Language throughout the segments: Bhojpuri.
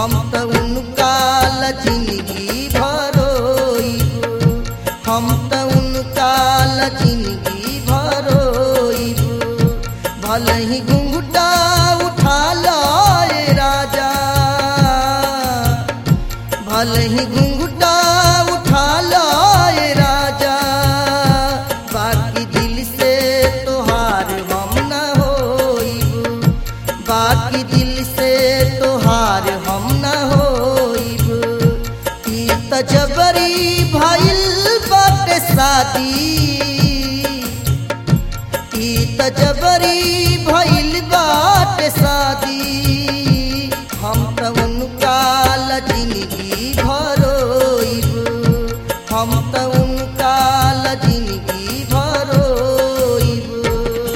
हम त उनका ला जिंदगी भरोइबू हम त उनका ला जिंदगी भरोइबू भले ही घुंघटा उठा लाए राजा भले ही घुंघटा उठा लाए राजा बाकी दिल से तोहार हम न होइबू बाकी दिल से तोहार हम न होइबू ई त जबरी भइल बाटे शादी ई त जबरी भइल बाटे शादी हम त उनका ला जिंदगी भरोइबू हम त उनका ला जिंदगी भरोइबू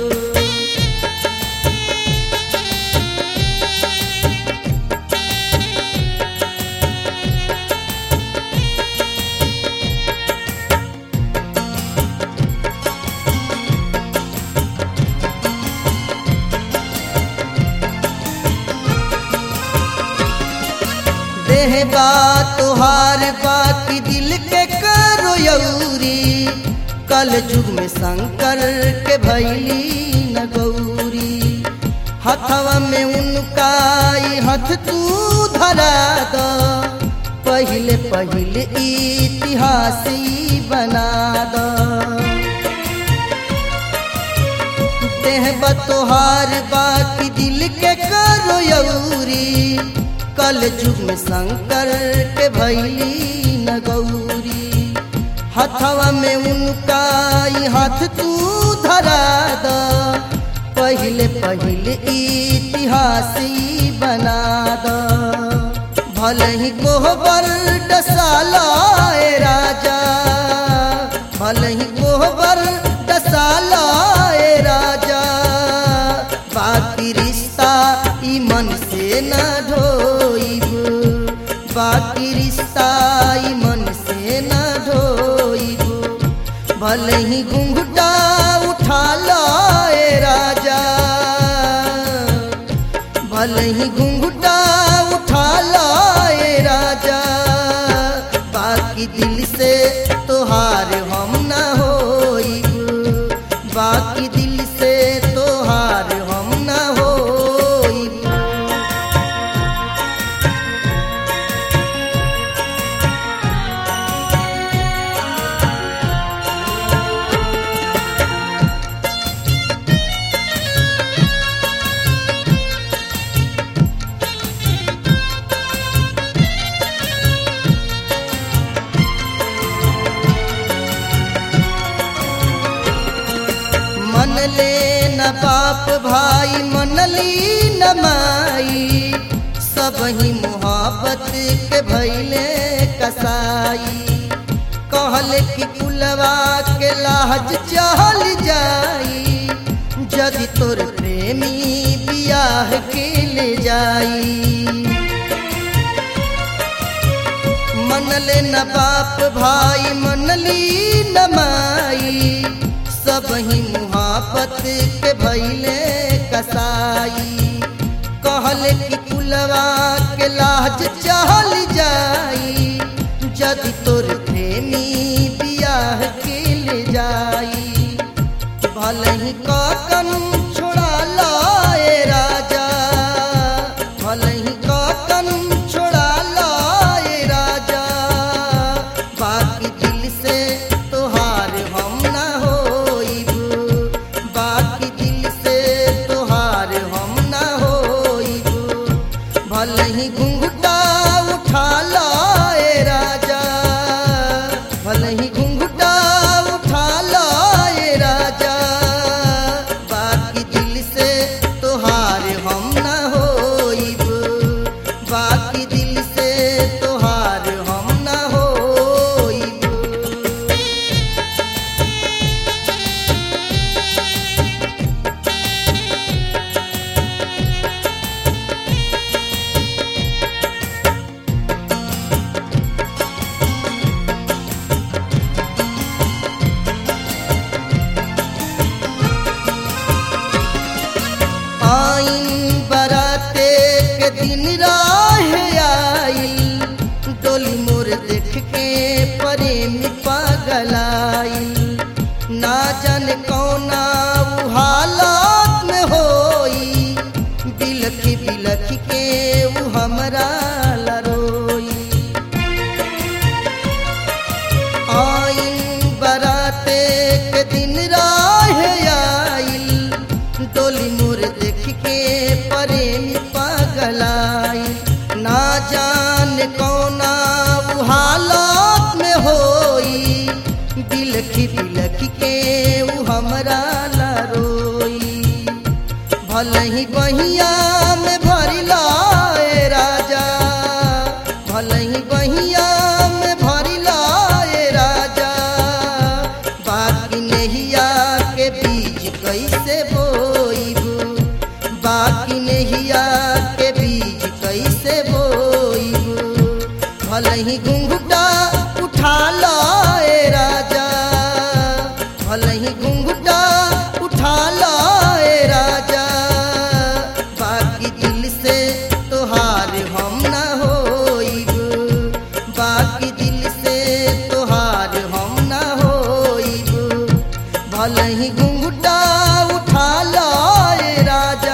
देह बा तोहार बाकी दिल के करो यौरी कल युग में शंकर के भैली न गौरी हथवा में उनका ई हथ तू धरा द पहले पहले इतिहास ई बना द देह बतोहार बाकी दिल के करो यौरी कल युग में शंकर के भैली न गौरी हथवा में उनका ई हाथ तू धरा द पहले पहले इतिहास ई बना द भले ही कोहबर डसालाए राजा भले ही कोहबर डसालाए राजा बाकी रिश्ता ई मन से न ढोइबू बाकी रिश्ता ई मन से न ढोइबू भले ही घुंघटा उठा लाए राजा भले ही घुंघटा उठा लाए राजा बाकी दिल से तोहार हम न होइबू बाकी दिल से तोहार हम न होइबू मन ले न बाप भाई मनली न माई सब ही मोहब्बत के भैले कसाई कहले कि कुलवा के लाज चल जाई जदि तोर प्रेमी बियाह के ले जाई मनले न बाप भाई मनली न माई सब ही मुहाबत के भैले कसाई कहले कि कुलवा के लाज चल जाई जदि तोर प्रेमी बियाह के ले जाई भले ही काकन छोड़ा लाए राजा भले ही काकन छोड़ा लाए राजा बाकी दिल से तोहार हम न होइबू बाकी दिल से तोहार हम न होइबू भले ही घुंघटा उठा लाए राजा भले ही घुंघटा उठा लाए राजा बाकी दिल से तोहार हम न होइबू बाकी दिल से तोहार हम न होइबू कौना उ हालत में होई बिलखी बिलखी के उ हमरा लरोई आइन बराते के दिन राह आइल डोली मोर देख के प्रेमी पगलाई ना जान कौना उ हालत में होई बिलखी बिलखी के उ हमरा लरोई भले ही बहिया में भरिला ए राजा भले ही बहिया में भरिला ए राजा बाकी नहिया के बीज कैसे बोईबू बाकी नहिया के बीज कैसे बोईबू भले ही घुंघटा उठा ला ए राजा भले ही घुंघटा उठा ला ए राजा बाकी दिल से तोहार हम ना होइबू बाकी दिल से तोहार हम ना होइबू भले ही घुंघटा उठा ला ए राजा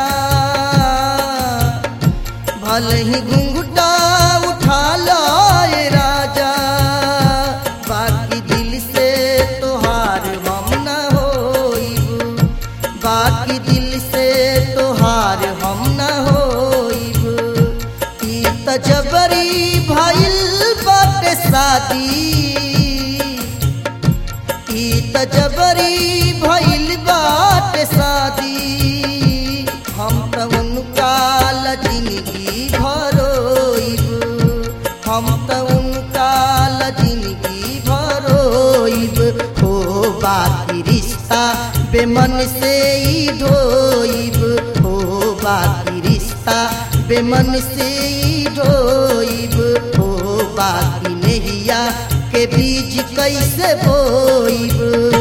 भले ही घुंघटा उठा ला ए राजा बाकी दिल से तोहार हम ना होइबू बाकी दिल से तोहार हम ना होइबू ई त जबरी भइल बाटे शादी ई त जबरी भइल बाटे शादी हम त उनका ला जिंदगी भरोइबू हम त उनका ला जिंदगी भरोइब हो बाकी रिश्ता बेमन से ही ढोइब हो बाकी रिश्ता बेमन से ही ढोइब हो बाकी नहिया के बीज कैसे बोइब